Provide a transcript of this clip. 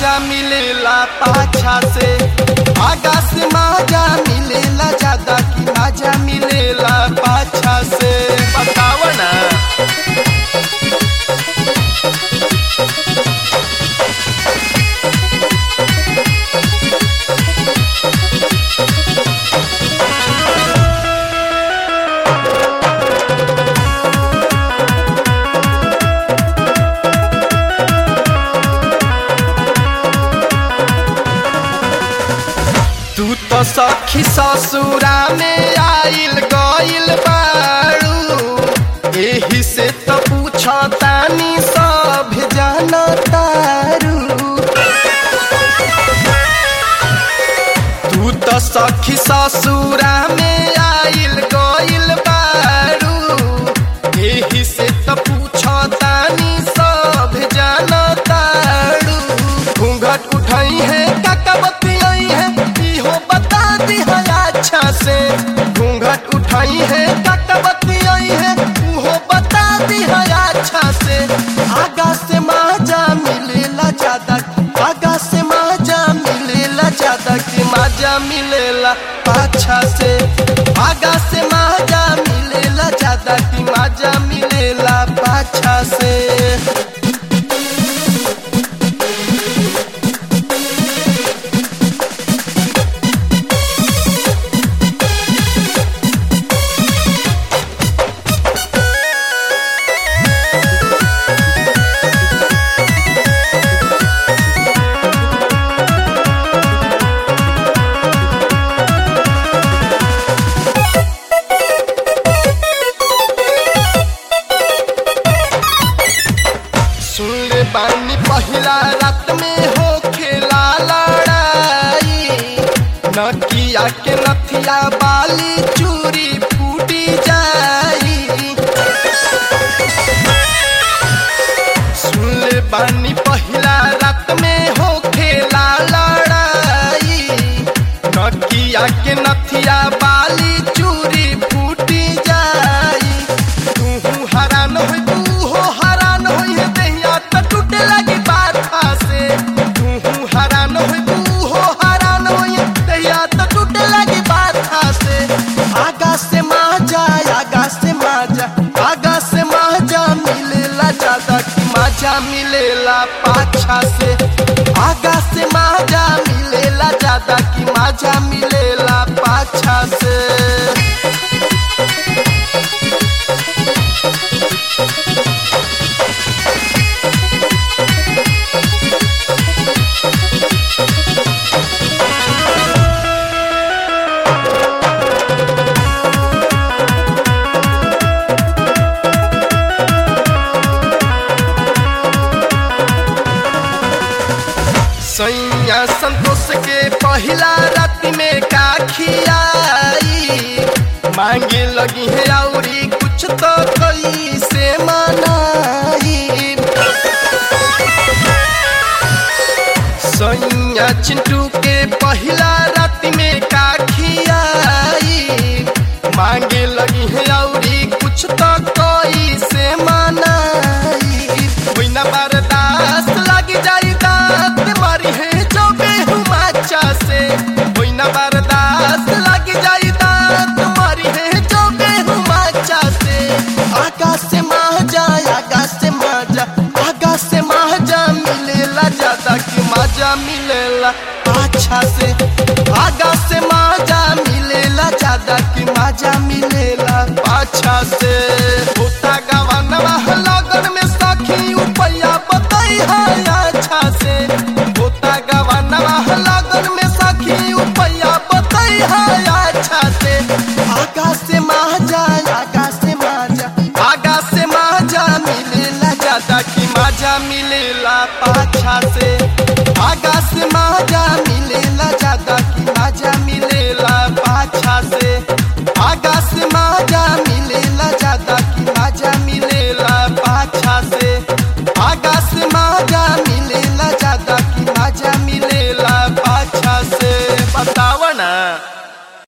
माजा मिलेला पाछा से आगा से माजा मिलेला ज्यादा कि माजा मिलेला पाछा से बताव ना तू तो सखी ससुरा में आइल गइल बाड़ू एही से तो पूछतानी सब जानतारू तू तो सखी ससुरा में आइल गइल बाड़ू एही से तो पूछतानी सब जानतारू घूंघट उठाई है काका बतियाई है इहो बता दी है अच्छा से घूंघट उठाई है काका बतियाई है उहो बता दी है अच्छा से आगा से माजा मिलेला ज्यादा आगा से माजा मिलेला ज्यादा कि माजा मिलेला पाछा से आगा से माजा मिलेला ज्यादा कि माजा मिलेला पाछा से सुन ले बानी पहिला रात में हो खेला लड़ाई नकिया के नथिया बाली चूरी फूटी जाई सुन ले बानी पहिला रात में हो खेला लड़ाई नकिया के नथिया बाली चूरी फूटी जाई तू हरान होई तू हो हरान होई है देहिया त टूटे लगी बाथा से तू हरान होई तू हो हरान होई है देहिया त टूटे लगी बाथा से आगा से माजा आगा से माजा आगा से माजा मिलेला ज्यादा कि माजा मिलेला पाछा से आगा से माजा मिलेला ज्यादा कि माजा मिलेला पाछा से सैया संतोष के पहिला राति में का खियाई मांगे लगी है औरी कुछ तो कई से मनाई सैया चिंटू के पहिला राति में का खियाई मांगे लगी है औरी कुछ तो कई से मनाई कोई ना बर्दाश्त लग जाई दांत मारी है जो बेहुमाचा से कोई ना बर्दाश्त लग जाई दांत मारी है जो बेहुमाचा से आगा से माजा आगा से माजा आगा से माजा मिलेला ज्यादा कि माजा मिलेला अच्छा से